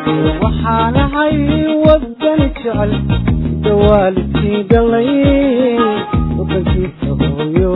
waxaanahay wadani jecel dawaalidkii dhalay wadankiisa hooyo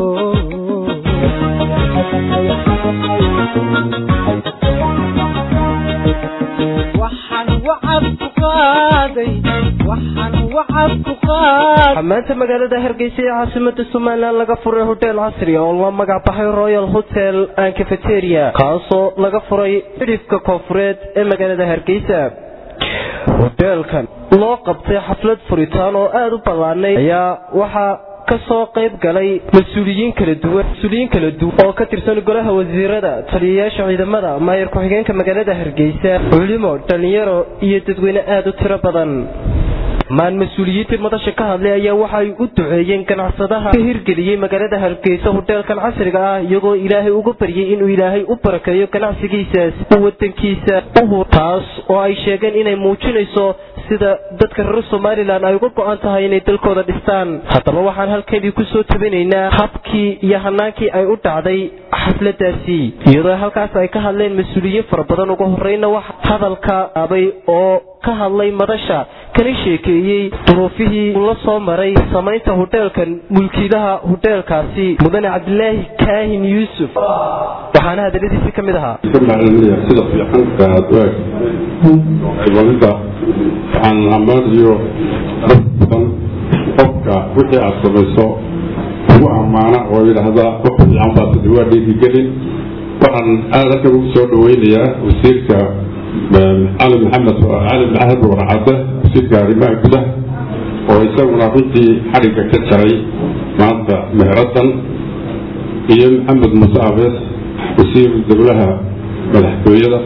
waxaan wacad ku qaaday waxaan wacad ku qaaday maanta magaalada hargeysa ee caasimada somalilan laga furay hotel casri oo la magac baxay royal hotel and cafeteria kaasoo laga furay xidhifka koonfureed ee magaalada hargeysa hoteelkan loo qabtay xaflad furitaan oo aada u ballaanay ayaa waxaa kasoo qayb galay mas-uuliyiin kala duwan mas-uuliyiin kala duwan oo ka tirsan golaha wasiirada taliyayaasha ciidamada maayar ku-xigeenka magaalada hargeysa culimo dhalinyaro iyo dadweyne aada u tiro badan maan mas-uuliyiintii madasha ka hadlay ayaa waxay u duceeyeen ganacsadaha ka hirgeliyey magaalada hargeysa hoteelkan casriga ah iyagoo ilaahay uga baryay inuu ilaahay u barakeeyo ganacsigiisaas u wadankiisa uhu taas oo ay sheegeen inay muujinayso sida dadka reer somalilan ay uga go-an tahay inay dalkooda dhistaan haddaba waxaan halkeedii kusoo tabinaynaa habkii iyo hanaankii ay u dhacday xafladaasi iyadoo halkaas ay ka hadleen mas-uuliyiin fara badan ugu horeyna wax hadalka abay oo ka hadlay madasha kana sheekeeyey duruufihii uu la soo maray samaynta hoteelkan mulkiilaha hoteelkaasi mudane cabdilaahi kaahin yuusuf waxaana hadaladiisi ka mid ahaa sida fiican aad u eg cibaadada waxaan ammaanayo dad badan qofka wixii aad samayso ugu ammaana oo yidhaahda wax fiican baa tidi waa dhiirigelin waxaan aad halkan ugu soo dhaweynayaa wasiirka cali maxamed cali maxamed warcadde wasiirka arrimaha gudaha oo isaguna runtii xadhigga ka jaray maanta meheradan iyo maxamed muuse abees wasiir dowlaha madaxtooyada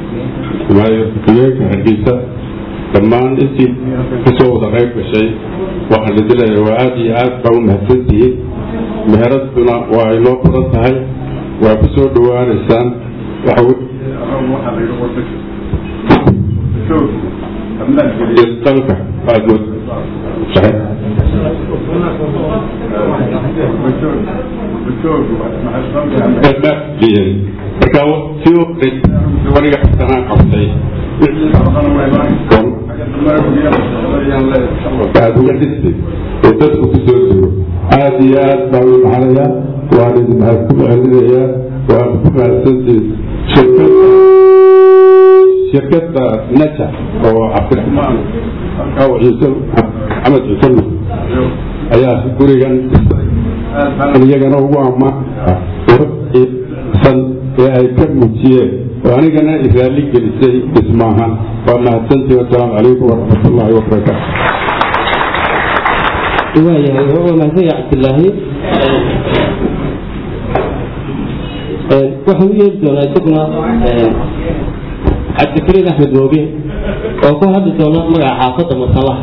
ku-xigeenka hargeysa dhammaan intii kasoo wada qayb gashay waxaan idilaya waa aada iyo aad baa u mahadsantihiin meheraduna waa inoo badan tahay waa ku soo dhawaanaysaan dalka aad marka si waniga xasanaan qabtay aad uga dhistay oo dadku ku soo dego aada iyo aad baa u maxanayaa waan idin mahad ku mahadinayaa waan ku mahadsantiin shirkada shirkada naja oo cabdiraxmaan ciise maxamed ciise ayaa gurigan iyagana ugu ammaansan ee ay ka muujiyeen oo anigana iraalli gelisay dhismaaha waa mahadsantiin wasalaamu calaykum waraxmat ullaahi wabarakaatu waayahay wuxuu mahadsanyahay cabdilaahi waxaan u yeeri doonaa isaguna cabdikariin axmed mooge oo ku hadli doona magaca xaafadda masalaha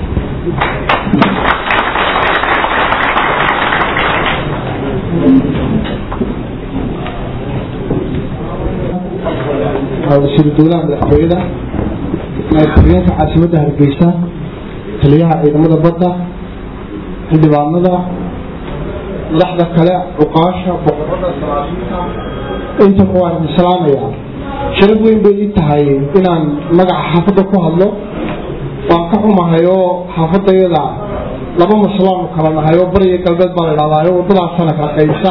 wasiiru dowlaha madaxtooyada ku-xigeenka caasimadda hargeysa taliyaha ciidamada badda xildhibaanada madaxda kale cuqaasha boqorada salaasiinta intaba waan idin salaamayaa sharaf weyn bay ii tahay inaan magaca xaafadda ku hadlo waan ka xumahay oo xaafadayada laba masalaanu kala nahay oo bariya galbeed baa la idhahdaa oo waddadaasana kala qaybisa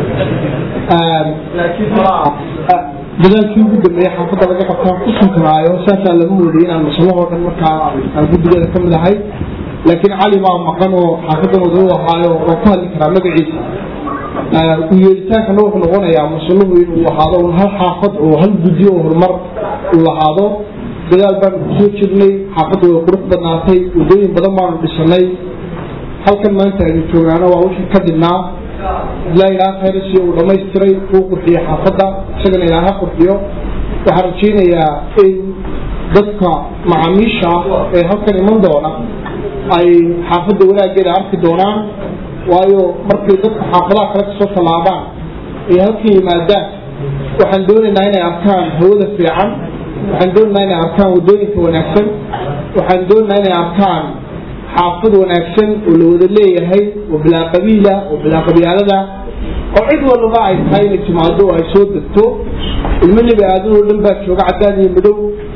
laakiin dadaalkii ugu dambeeyey xaafadda laga qabtaan ku sunkanaayo saasaa laga moodayay inaan masalahoo dhan markaa aan guddigeeda ka mid ahay laakiin cali baa maqan oo xaafadan wada u ahaayo oo ku hadli karaa magaciisa u yeeritaankana wuxuu noqonayaa masaluhu inuu ahaado un hal xaafad oo hal guddi oo horumar uu lahaado dadaal baanu kusoo jirnay xaafadda way qurux badnaatay waddooyin badan baanu dhisanay halkan maanta aynu joognaana waa wixii ka dibnaa ilaa ilaa khayrasi uu dhammaystiray uu qurxiyo xaafadda isagana ilaa ha qurxiyo waxaan rajaynayaa in dadka macaamiisha ah ee halkan iman doona ay xaafadda wanaaggeeda arki doonaan waayo markay dadka xaafadaha kale kasoo tallaabaan ay halkan yimaadaan waxaan doonaynaa inay arkaan hawada fiican waxaan doonaynaa inay arkaan waddooyinka wanaagsan waxaan doonaynaa inay arkaan xaafad wanaagsan oo la wada leeyahay oo bilaa qabiila oo bilaa qabyaalada oo cid walba ay tahay inay timaado oo ay soo degto ilmo nebi aadan oo dhan baa jooga caddaan iyo madow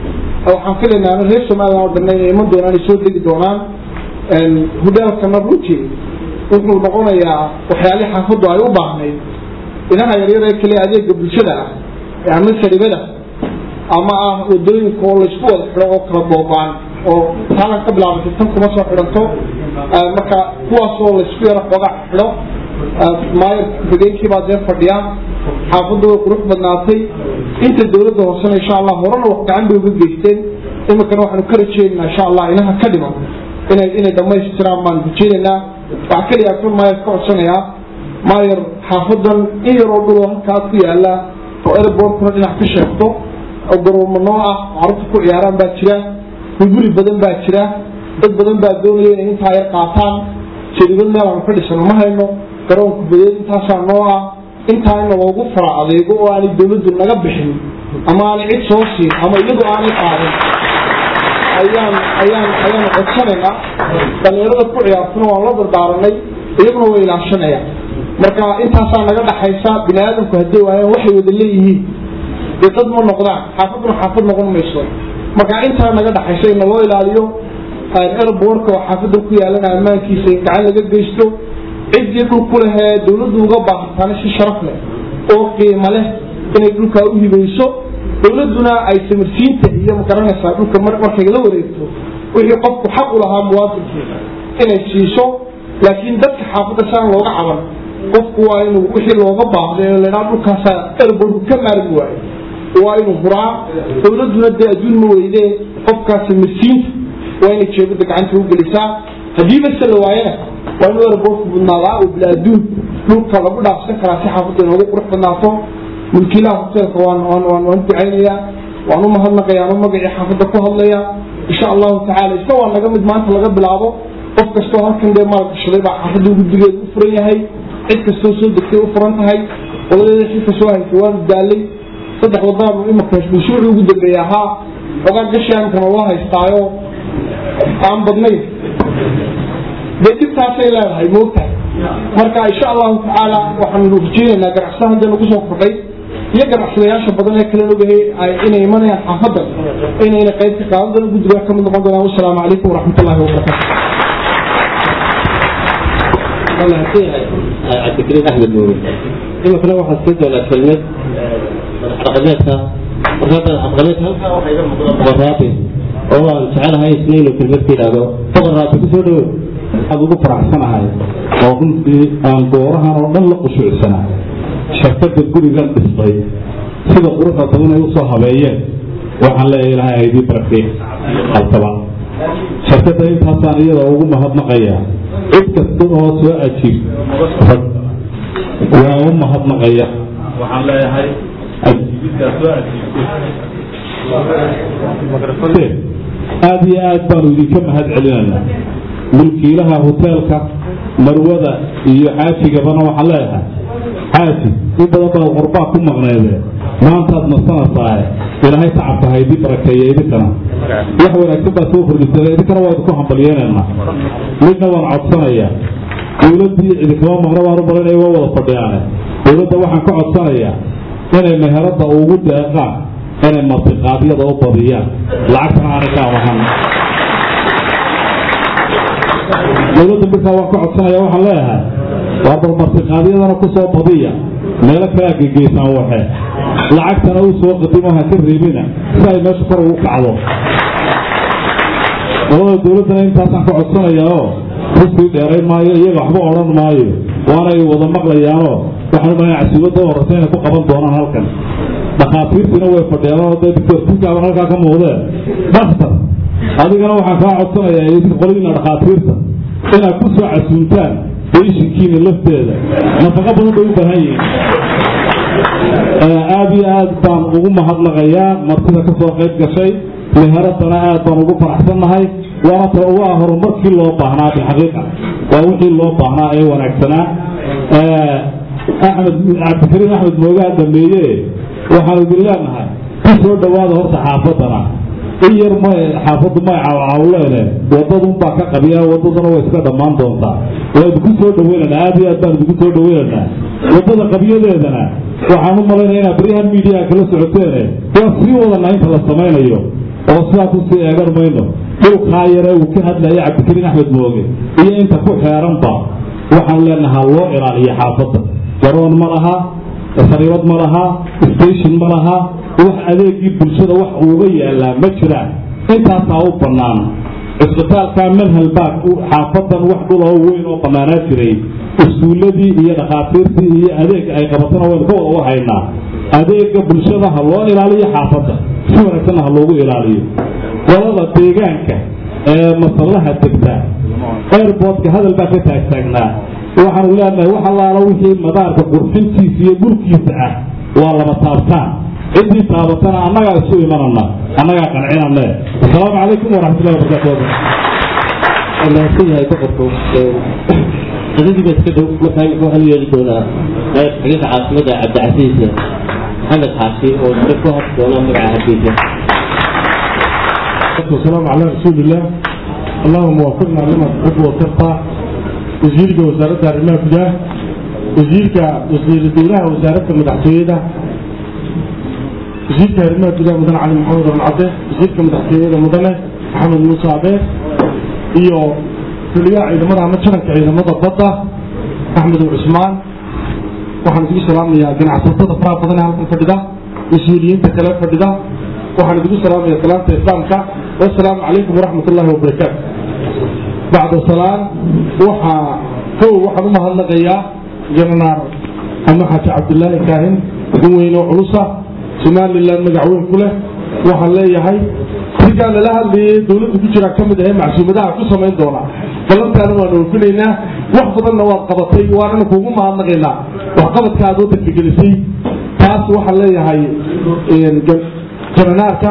waxaan filaynaa reer somalilan oo dhanna inay iman doonaan ay soo degi doonaan hudheelkana runtii wuxuu noqonayaa waxyaalihii xaafaddu ay u baahnayd inaha yaryar ee kale adeega bulshada ah ama saribada ama ah wadooyinka oo laysku wada xidho oo kala boobaan oo taalan ka bilaabatay tan kuma soo xidhanto marka kuwaasoo laysku yaro xooga xidho maayo hogeenkii baa dee fadhiya xaafaddu way qurux badnaatay inta dawladda hoosena insha allah horena wax gacan bay uga geysteen iminkana waxaanu ka rajeynaynaa insha allah inaha ka dhiman inay inay dhammaystiraan baan rajeynaynaa waxaa keliya kun maayar ka codsanayaa maayar xaafadan in yaroo dhuloo halkaa ku yaala oo airbortkuna dhinac ka sheegto oo garoomo noo ah carruurta ku ciyaaraan baa jira gurguri badan baa jira dad badan baa doonaya inay intaa yar qaataan jaribad meel aanu ka dhisano ma hayno garoonka badeed intaasaa noo ah intaa in loogu fara adeego oo aanay dawladdu naga bixin ama aanay cid soo siin ama iyadu aanay qaadin ayaan ayaan ayaanu codsanaynaa dhalinyarada ku ciyaartuna waan la dardaaranay iyaguna way ilaashanayaan marka intaasaa naga dhaxaysa bini aadamku hadday waayaan waxay wada leeyihiin dee dad ma noqdaan xaafaduna xaafad noqon mayso marka intaa naga dhaxaysa in naloo ilaaliyo airbortka oo xaafadda ku yaalana ammaankiisa in gacan laga geysto ciddii dhul ku lehee dawladdu uga baahataana si sharaf leh oo qiimo leh inay dhulkaa u hibayso dawladduna ay samarsiinta iyo magaranaysaa dhulka markay la wareegto wixii qofku xaq u lahaa muwaadinkeeda inay siiso laakiin dadka xaafadda saan looga caban qofku waa inuu wixii looga baahdo ee ladhaa dhulkaasaa airbortku ka maarmi waayo waa inuu huraa dawladduna dee adduun ma weydee qofkaa samarsiinta waa inay jeebada gacanta u gelisaa haddiiba se la waayana waa inuu airbortku budnaadaa oo bila adduun dhulka lagu dhaafsan karaa si xaafadda inoogu qurux badnaato mulkiilaha hoteelka waan waan waan waan ducaynayaa waan u mahadnaqayaa anuu magacii xaafadda ku hadlaya insha allahu tacala isna waa naga mid maanta laga bilaabo qof kastoo halkan dee maalgashaday baa xaafadda guddigeeda u furan yahay cid kastoo soo degtay u furan tahay qoladeeda xilka soo haysay waanu daalay saddex waddaanu imika mashruucii ugu dambeeyey ahaa xogaa gashaamkana loo haystaayo aan badnayn dee dhibtaasay leedahay moogtahay marka insha allahu tacaala waxaanu rajeynaynaa ganacsada hadda nagu soo kordhay iyo ganacsadayaasha badan ee kale ogahay inay imanayaan xaafadan inayna qayb ka qaadan guddiga ka mid noqon doonaan wasalaamu calaykum waraxmat ullahi wabarakatu cabdikariim axmed nuuri iminkana waxaad sii doonaa kelmad madaxdhaqameedka markaa madaxdhaqameedka halkaa waxaa iga muuqda boqoraabi oo aan jecelahay isna inuu kelmad ka yidhaahdo boqoraabi kusoo dhowo aad ugu faraxsanahay oo runtii aan goorahan oo dhan la qushuucsanaa shirkadda gurigan dhistay sida quruxda badan ay usoo habeeyeen waxaan leeyahay ilahay aydii barakey halkaba shirkadda intaasaan iyada ugu mahadnaqayaa cid kasta oo soo ajiib waa u mahadnaqaya waxaan leeyahay ajiibidkaa soo ajiibtay aada iyo aad baanu idinka mahad celinaynaa mulkiilaha hoteelka marwada iyo xaajigabana waxaan leeyahay xaaji in badan baad qurbaa ku maqneedee maantaad nasanasaahe ilaahay tacabka haydii barakeeya idinkana wax wanaagsan baad soo kordhiseen idinkana waa idinku hambalyenaynaa midna waan codsanayaa dowladdii idinkama maqno waan u marinaya waa wada fadhiyaane dowladda waxaan ka codsanayaa inay meherada ugu deeqaan inay martiqaadyada u badiyaan lacagtana aanay ka amahan dowladda midkaa waan ka codsanaya waxaan leeyahay waa bal martiqaadyadana ku soo badiya meelo kalaa gegeysaan waxe lacagtana u soo qadimo ha ka reebina si ay meesha kor ugu kacdo qolada dowladdana intaasaan ka codsanaya oo rusii dheerayn maayo iyaga waxba odhan maayo waanay wada maqlayaanoo waxaan umalaya casuubadda horeysa inay ku qaban doonaan halkan dhakhaatiirtiina way fadhiyaan oo dee doctor tunkaaban halkaa ka muuqdeen daktar adigana waxaan kaa codsanayaa idinka qoladiina dhakhaatiirta inaad ku soo casuuntaan beyshinkiina lafteeda nafaqo badan bay u baahan yihiin aada iyo aad baan ugu mahadnaqayaa martida ka soo qayb gashay meheradana aad baan ugu faraxsannahay waana ta ugu ah horumarkii loo baahnaa bilxaqiiqa waa wixii loo baahnaa ee wanaagsanaa axmed cabdikariim axmed moogaa dhameeye waxaan idin leenahay ku soo dhowaada horta xaafadana in yar ma xaafaddu may cawcawleene wadadunbaa ka qabiya wadaduna way iska dhammaan doontaa waa idinku soo dhaweynanaa aad iyo aad baan idinku soo dhaweynaynaa wadada qabiyadeedana waxaan u malaynaya inaad baryahan miidiyaa kala socoteene waa sii wadanaa inta la samaynayo oo sidaa kusii eegan mayno dhulkaa yare uu ka hadlaya cabdikariin axmed mooge iyo inta ku xeeranba waxaan leenahaa loo ilaaliyo xaafadda garoon ma laha sariibad ma laha station ma laha wax adeegii bulshada wax uuga yaalaa ma jiraan intaasaa u bannaan cisbitaalka manhal baak xaafadan wax dhuloo weyn oo bannaanaa jiray iskuulladii iyo dhakhaatiirtii iyo adeega ay qabatana waynu ka wada warhaynaa adeega bulshada ha loo ilaaliyo xaafadda si wanaagsanna ha loogu ilaaliyo qolada deegaanka ee masallaha degta airboodka hadal baa ka taagtaagnaa waxaanu leenahay wax allaala wixii madaarka qurxintiisa iyo dhulkiisa ah waa lama taabtaan ciddii taabatana annagaa isu imanana annagaa qancinane asalaamu calaykum waraxmatullahi wabarakaatu mahadsan yahay boqorku qadadiiba iska dhow markaa imika waxaan u yeeli doonaa naayib xagiiqa caasimada cabdicasiis maxamed xaashi oo isna ku hadli doona magaca hargeysa والسلام على رسول الله اللهم وفقنا لما تحب وترضى وزيرك وزارة الرماء بجاه وزيرك وزير الدولة وزارة المدحسوية وزيرك الرماء بجاه مدن علي محمد بن عبده وزيرك المدحسوية مدن محمد موسى عبده iyo taliyaha ciidamada ama jaranka ciidamada badda axmed cusmaan waxaan idigu salaamayaa ganacsatada faraha badan ee halkan fadhida mas-uuliyiinta kale fadhida waxaan idigu salaamaya salaamta islaamka wasalaamu calaykum waraxmat ullahi wabarakaatu bacda salaan waxaa kow waxaan u mahadnaqayaa jananaar ama xaaji cabdilaahi kaahin nin weyn oo culusa somalilan magac weyn ku leh waxaan leeyahay rigaa lala hadlayay dowladda ku jiraa ka mid ahee macsuumadaha ku samayn doona ballantaana waanu oofinaynaa wax badanna waad qabatay waanana kuugu mahadnaqaynaa waxqabadka aad wadanka gelisay taas waxaan leeyahay jananaarka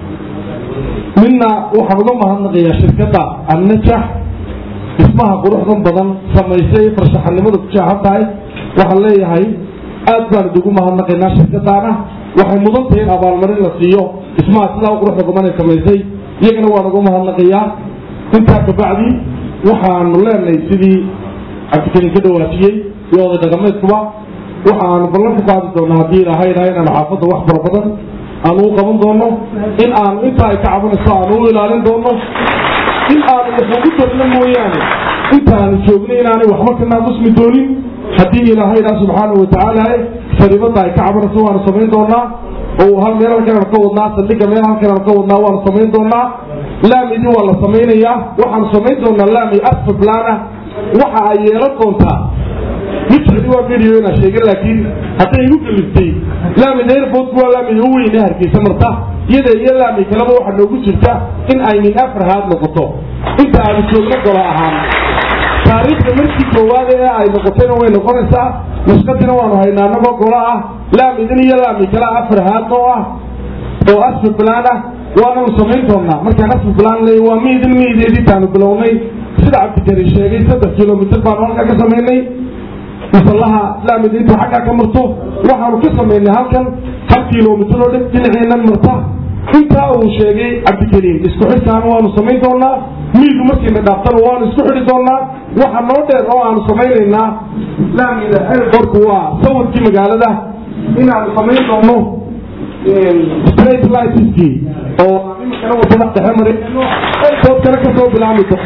midna waxaan uga mahadnaqayaa shirkadda annajax dhismaha quruxdan badan samaysay farshaxanimada ku jaahan tahay waxaan leeyahay aad baan idigu mahadnaqaynaa shirkadaana waxay mudan tahay in abaalmarin la siiyo dhismaha sidaa u quruxda badan ay samaysay iyagana waan uga mahadnaqayaa intaa kabacdi waxaanu leenahay sidii cabdikariin ka dhawaajiyey iyo oday dhaqameedkuba waxaanu ballan ku qaadi doonaa haddii ilaahayna inaanu xaafadda wax fara badan aanu u qaban doono in aanu intaa ay ka cabanayso aanu u ilaalin doono in aanu wax ugu darno mooyaane intaanu joogno inaanay waxba ka naaqusmi doonin haddii ilaahayna subxaanahu watacaala sariibada ay ka cabanayso waanu samayn doonaa oo hal meel halkan aanu ka wadnaa saldhiga meel halkan aanu ka wadnaa waanu samayn doonaa laamidi waa la samaynayaa waxaanu samayn doonaa laami asfa plana waxa ay yeelan doontaa mujcidi waa video inaa sheegin laakiin hadday igu geliftay laamid airportku waa laamida u weyn ee hargeysa marta iyada iyo laami kaleba waxaa noogu jirta in ay min afar haad noqoto inta aanu joogno golo ahaan taariikhda markii koowaad ee ay noqotayna way noqonaysaa nusqadina waanu haynaa anagoo golo ah laamidin iyo laami kale afar haad oo ah oo asfi plan ah waananu samayn doonaa markaan asfi plan leey waa miidin miideedii taanu bilownay sida cabdikari sheegay saddex kilomitr baanu halkaa ka samaynay masallaha laamid intuu xaggaa ka marto waxaanu ka samaynay halkan hal kilomitr oo dhan dhinaceenan marta intaa uu sheegay cabdikariim isku xidhkaana waanu samayn doonaa miidu markayna dhaaftana waanu isku xidhi doonaa waxa noo dheer oo aanu samaynaynaa laamida airportku waa sawirkii magaalada inaanu samayn doono straight licenskii oo iminkana wadada dhexe marayno airportkana kasoo bilaami doon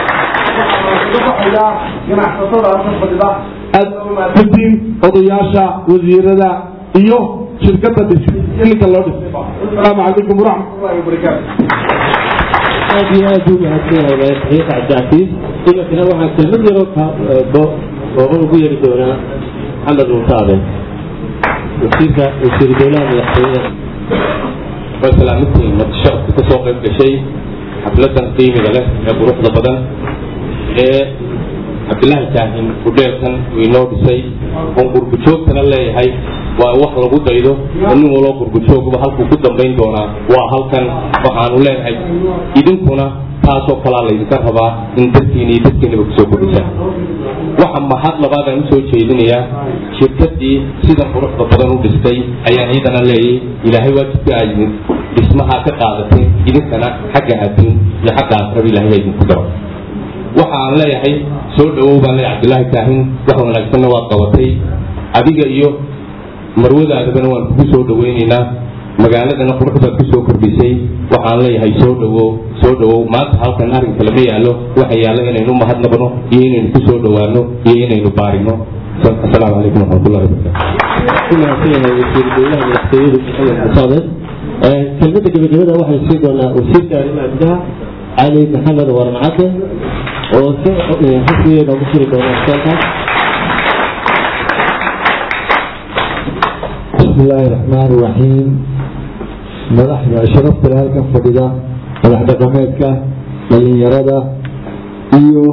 ganacsatada halkan fadhida aadin odayaasha wasiirada iyo shirkada dhisay ninka loo dhisay asalaamu calaykum waraxmatullahi wabarakaatu aad iyo aad buu mahadsan yahay madaxweyne cabdicasiis iminkana waxaan kelmad yaroo kooban ugu yeeri doonaa maxamed muutaabe wasiirka wasiiru dowlaha madaxtooyaha waa salaamintii madasharafka ka soo qayb gashay xafladan qiimiga leh ee quruxda badan ee cabdilaahi kaahin hudheelkan uu inoo dhisay oon qurbujoogtana leeyahay waa wax lagu daydo oo nin waloo qurbujoogba halkuu ku dambayn doonaa waa halkan waxaanu leenahay idinkuna taasoo kalaa laydinka rabaa in dadkiina iyo dadkiinaba kusoo kordhisaan waxa mahad labaadaan usoo jeedinayaa shirkadii sidan quruxda badan u dhistay ayaan ciidana leeyay ilaahay waajibka aad dhismaha ka qaadateen idinkana xagga adduun iyo xagga aakraba ilahay idinku daro waxa aan leeyahay soo dhawow baan leeyahay cabdilaahi kaahin wax wanaagsanna waad qabatay adiga iyo marwadaadabana waan kugu soo dhawaynaynaa magaaladana quruxdaad ku soo kordhisay waxaan leeyahay soo dhawow soo dhawow maanta halkan arrinka lama yaallo waxa yaallo inaynu mahadnaqno iyo inaynu ku soo dhowaano iyo inaynu baarino asalaamu calaykum waraxmatullahi wabarakaatu kelmada gabagabada waxay sii doonaa wasiirka arrimaha gudaha cali maxamed waran cadde oo si xisbiga noogu furi doona asalka بسم الله الرحمن الرحيم مدحنا شرفت halkan fadhida madax dhaqameedka dhalinyarada iyo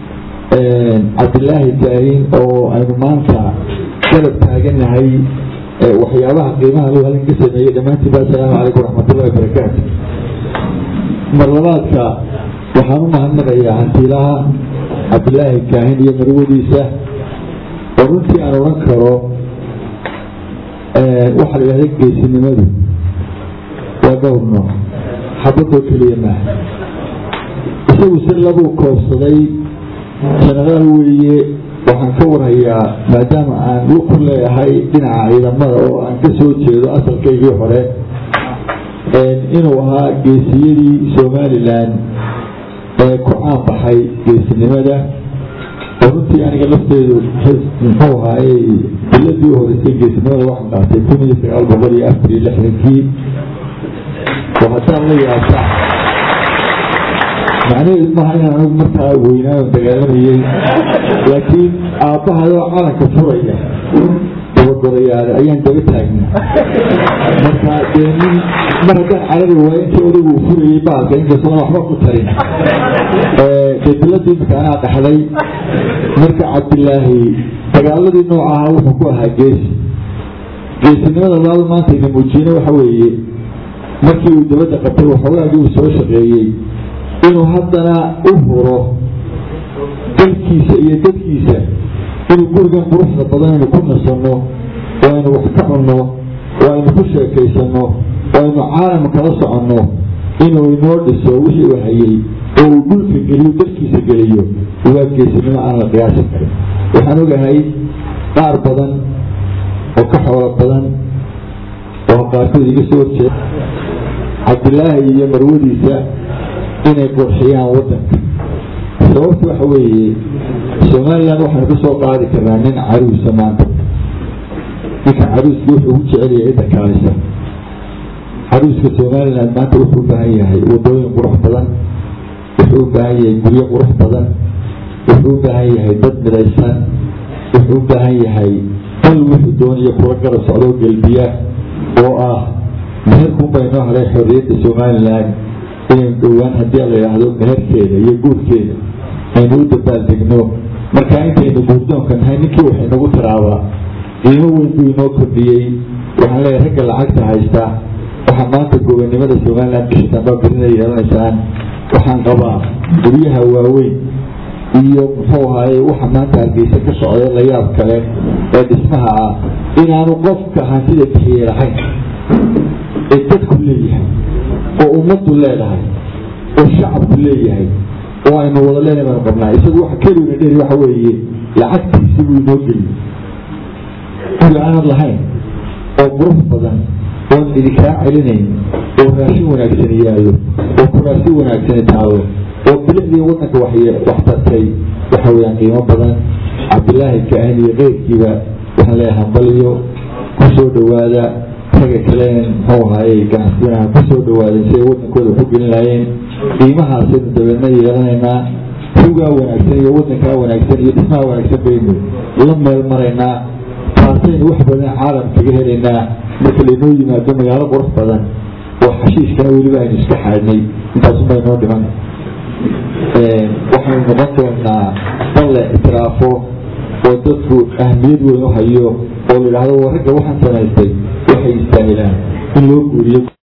cabdilaahi taahin oo aynu maanta garab taaganahay waxyaabaha qiimaha loo halin ka sameeyey dhammaantiin ba asalaamu calaykum waraxmatullahi wabarakaatu marlabaadka waxaan u mahadnaqayaa hantiilaha cabdilaahi kaahin iyo marwadiisa oo runtii aan odhan karo waxaa la yidhahda geesinimadu waa dhowr nooc xabadoo keliya maaha isagu si labuu koobsaday jenaraal weeye waxaan ka warhayaa maadaama aan lu ku leeyahay dhinaca ciidamada oo aan ka soo jeedo asalkaygii hore inuu ahaa geesiyadii somalilan ee ku caanbaxay geesinimada oo runtii aniga lafteedu muxuu ahaayey biladii u horeysay geesinimada waxaan dhaatay kun iyo sagaal boqol iyo afar iyo lixdankii oo haddaan la yaabta macnaheedu maaha inaan anigu markaa weynaayo dagaalamayey laakiin aabbahadoo calanka furaya dabagorayaale ayaan daba taagnaa marka dee nin mar haddaan carabi waayo intii odagu uu furayey baalka inkastoo waxba ku tarin dee biladii imika anaa dhaxlay marka cabdilaahi dagaaladii nooc ahaa wuxuu ku ahaa geesi geesinimada labaad maanta ina muujiyena waxa weeye markii uu dabadda qabtay waxoogaagii uu soo shaqeeyey inuu haddana u huro dalkiisa iyo dadkiisa inuu gurigan quruxda badan aynu ku nasanno oo aynu wax ka cunno oo aynu ku sheekaysanno oo aynu caalam kala soconno inuu inoo dhiso wixii uu hayey oo uu dhulka geliyo dalkiisa geliyo waa geesinimo aan la qiyaasi karin waxaan ogahay qaar badan oo ka xoolo badan oo qaarkood iga soo horjeeda cabdilaahi iyo marwadiisa inay qurxiyaan waddanka sababta waxa weeye somalilan waxaanu ka soo qaadi karnaa nin caruusa maanta ninka caruuska wuxuu ugu jecelyahay cidda kaalisa caruuska somalilan maanta wuxuu u baahan yahay wadooyin qurux badan wuxuu u baahan yahay guryo qurux badan wuxuu u baahan yahay dad midaysan wuxuu u baahan yahay dal wuxuu doonayo kula garab socdoo gelbiya oo ah meherkunbay noo helay xorriyadda somalilan inaynu dhowaan haddii la yidhaahdo meherkeeda iyo guurkeeda aynu u dabaaldegno marka intaynu guurdoonka nahay ninkii waxay nagu tiraabaa qiimo weyn buu inoo kordhiyey waxaan leeyahay ragga lacagta haysta waxaa maanta gobonimada somalilan bisha damba birina yeelanaysaan waxaan qabaa guryaha waaweyn iyo muxuu ahaaye waxa maanta hargeysa ka socday la yaab kale ee dhismaha ah inaanu qofka hantida bixiyey lahayn ee dadku leeyahay oo ummaddu leedahay oo shacabku leeyahay oo aynu wada leenahay baanu qabnaa isagu waxa keliguna dheeri waxa weeye lacagtiisi buu inoo geliyey guri aanad lahayn oo qurux badan oon idinkaa celinayn oo raashin wanaagsani yaallo oo kuraasi wanaagsani taalo oo bilicdii waddanka wax tartay waxa weeyaan qiimo badan cabdilaahi kaahin iyo keyrkiiba waxaan leeyahay hambaliyo ku soo dhowaada raga kaleen muxuu ahaayey ganacsiyanaha ku soo dhawaadeen si ay waddankooda waxu gelin lahaayeen qiimahaasaynu dabeedna yeelanaynaa rugaa wanaagsan iyo waddankaa wanaagsan iyo dhismaha wanaagsan baynu la meel maraynaa taasaynu wax badan caalam kaga helaynaa marka laynoo yimaado magaalo qurux badan oo xashiishkana weliba aynu iska xaadnay intaasunbaa inoo dhiman waxaynu noqon doonaa dal la ictiraafo oo dadku ahmiyad weyn u hayo oo la yidhaahdo ragga waxaan samaystay waxay istaahilaan in loo guuriyo